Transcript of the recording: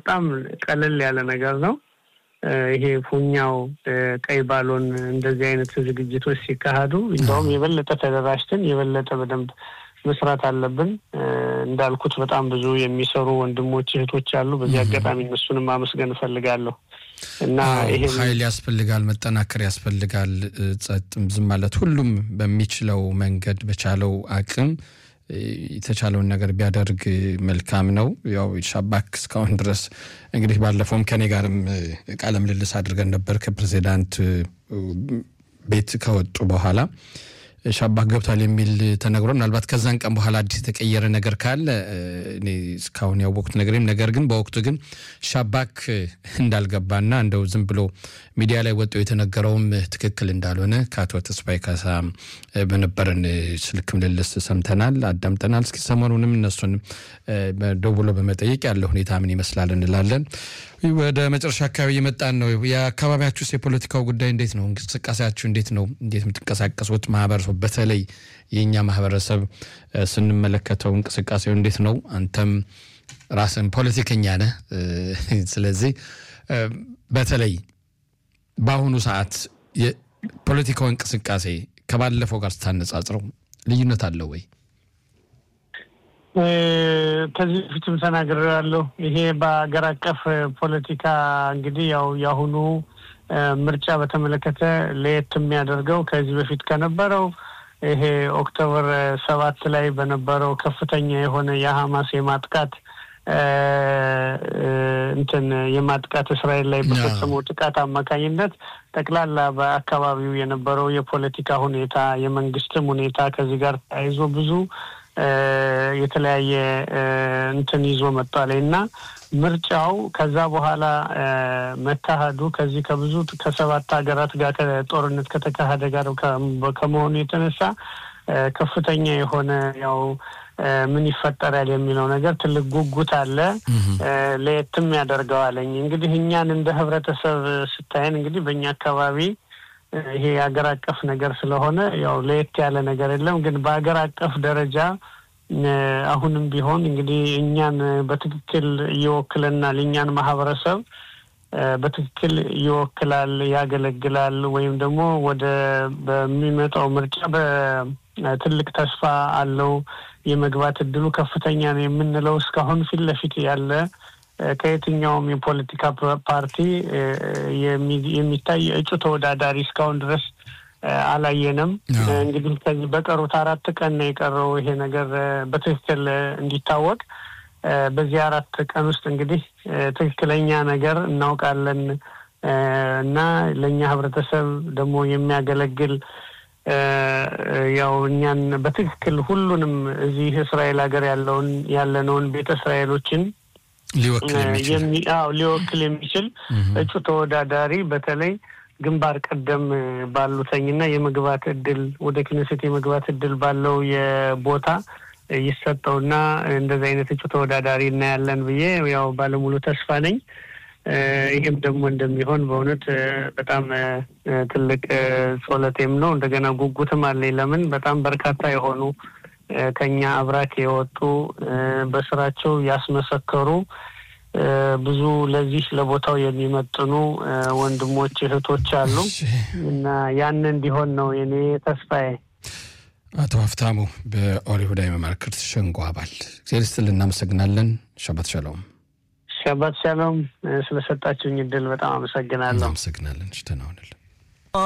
በጣም ቀለል ያለ ነገር ነው። ይሄ ፉኛው ቀይ ባሎን እንደዚህ አይነት ዝግጅቶች ሲካሄዱ እንደውም የበለጠ ተደራጅተን የበለጠ በደንብ መስራት አለብን። እንዳልኩት በጣም ብዙ የሚሰሩ ወንድሞች እህቶች አሉ። በዚህ አጋጣሚ እነሱንም ማመስገን እፈልጋለሁ እና ይሄ ኃይል ያስፈልጋል፣ መጠናከር ያስፈልጋል። ጸጥም ዝም ማለት ሁሉም በሚችለው መንገድ በቻለው አቅም የተቻለውን ነገር ቢያደርግ መልካም ነው። ያው ሻባክ እስካሁን ድረስ እንግዲህ ባለፈውም ከኔ ጋርም ቃለ ምልልስ አድርገን ነበር ከፕሬዚዳንት ቤት ከወጡ በኋላ ሻባክ ገብቷል የሚል ተነግሮ ምናልባት ከዛን ቀን በኋላ አዲስ የተቀየረ ነገር ካለ እኔ እስካሁን ያወቅኩት ነገርም ነገር ግን በወቅቱ ግን ሻባክ እንዳልገባና እንደው ዝም ብሎ ሚዲያ ላይ ወጥቶ የተነገረውም ትክክል እንዳልሆነ ከአቶ ተስፋዬ ካሳ በነበረን ስልክ ምልልስ ሰምተናል፣ አዳምጠናል። እስኪ ሰሞኑንም እነሱን ደውሎ በመጠየቅ ያለ ሁኔታ ምን ይመስላል እንላለን። ወደ መጨረሻ አካባቢ እየመጣን ነው። የአካባቢያችሁስ የፖለቲካው ጉዳይ እንዴት ነው? እንቅስቃሴያችሁ እንዴት ነው? እንዴት የምትንቀሳቀሱት? ማህበረሰቡ በተለይ የእኛ ማህበረሰብ ስንመለከተው እንቅስቃሴው እንዴት ነው? አንተም ራስን ፖለቲከኛ ነህ። ስለዚህ በተለይ በአሁኑ ሰዓት የፖለቲካው እንቅስቃሴ ከባለፈው ጋር ስታነጻጽረው ልዩነት አለው ወይ? ከዚህ በፊትም ተናግሬያለሁ። ይሄ በሀገር አቀፍ ፖለቲካ እንግዲህ ያው የአሁኑ ምርጫ በተመለከተ ለየት የሚያደርገው ከዚህ በፊት ከነበረው ይሄ ኦክቶበር ሰባት ላይ በነበረው ከፍተኛ የሆነ የሀማስ የማጥቃት እንትን የማጥቃት እስራኤል ላይ በፈጸመው ጥቃት አማካኝነት ጠቅላላ በአካባቢው የነበረው የፖለቲካ ሁኔታ የመንግስትም ሁኔታ ከዚህ ጋር ተያይዞ ብዙ የተለያየ እንትን ይዞ መጥቷል እና ምርጫው ከዛ በኋላ መካሄዱ ከዚህ ከብዙ ከሰባት ሀገራት ጋር ጦርነት ከተካሄደ ጋር ከመሆኑ የተነሳ ከፍተኛ የሆነ ያው ምን ይፈጠራል የሚለው ነገር ትልቅ ጉጉት አለ። ለየትም ያደርገዋለኝ እንግዲህ እኛን እንደ ህብረተሰብ ስታየን እንግዲህ በእኛ አካባቢ ይሄ የሀገር አቀፍ ነገር ስለሆነ ያው ለየት ያለ ነገር የለም። ግን በሀገር አቀፍ ደረጃ አሁንም ቢሆን እንግዲህ እኛን በትክክል ይወክለናል፣ እኛን ማህበረሰብ በትክክል ይወክላል፣ ያገለግላል ወይም ደግሞ ወደ በሚመጣው ምርጫ በትልቅ ተስፋ አለው የመግባት እድሉ ከፍተኛ ነው የምንለው እስካሁን ፊት ለፊት ያለ ከየትኛውም የፖለቲካ ፓርቲ የሚታይ እጩ ተወዳዳሪ እስካሁን ድረስ አላየንም። እንግዲህ ከዚህ በቀሩት አራት ቀን ነው የቀረው ይሄ ነገር በትክክል እንዲታወቅ። በዚህ አራት ቀን ውስጥ እንግዲህ ትክክለኛ ነገር እናውቃለን እና ለእኛ ህብረተሰብ ደግሞ የሚያገለግል ያው እኛን በትክክል ሁሉንም እዚህ እስራኤል ሀገር ያለውን ያለነውን ቤተ እስራኤሎችን ሊወክል የሚችል እጩ ተወዳዳሪ በተለይ ግንባር ቀደም ባሉተኝና የመግባት እድል ወደ ክነሴት የመግባት እድል ባለው የቦታ ይሰጠውና እንደዚህ አይነት እጩ ተወዳዳሪ እናያለን ብዬ ያው ባለሙሉ ተስፋ ነኝ። ይህም ደግሞ እንደሚሆን በእውነት በጣም ትልቅ ጾለቴም ነው። እንደገና ጉጉትም አለኝ። ለምን በጣም በርካታ የሆኑ ከኛ አብራክ የወጡ በስራቸው ያስመሰከሩ ብዙ ለዚህ ለቦታው የሚመጥኑ ወንድሞች እህቶች አሉ እና ያን እንዲሆን ነው የኔ ተስፋዬ። አቶ ሀፍታሙ በኦሪሁዳ የመማክርት ሸንጎ አባል እግዚአብሔር ይስጥልን፣ እናመሰግናለን። ሸባት ሻሎም። ሸባት ሻሎም። ስለሰጣችሁኝ እድል በጣም አመሰግናለሁ። እናመሰግናለን። ሽተናውንልን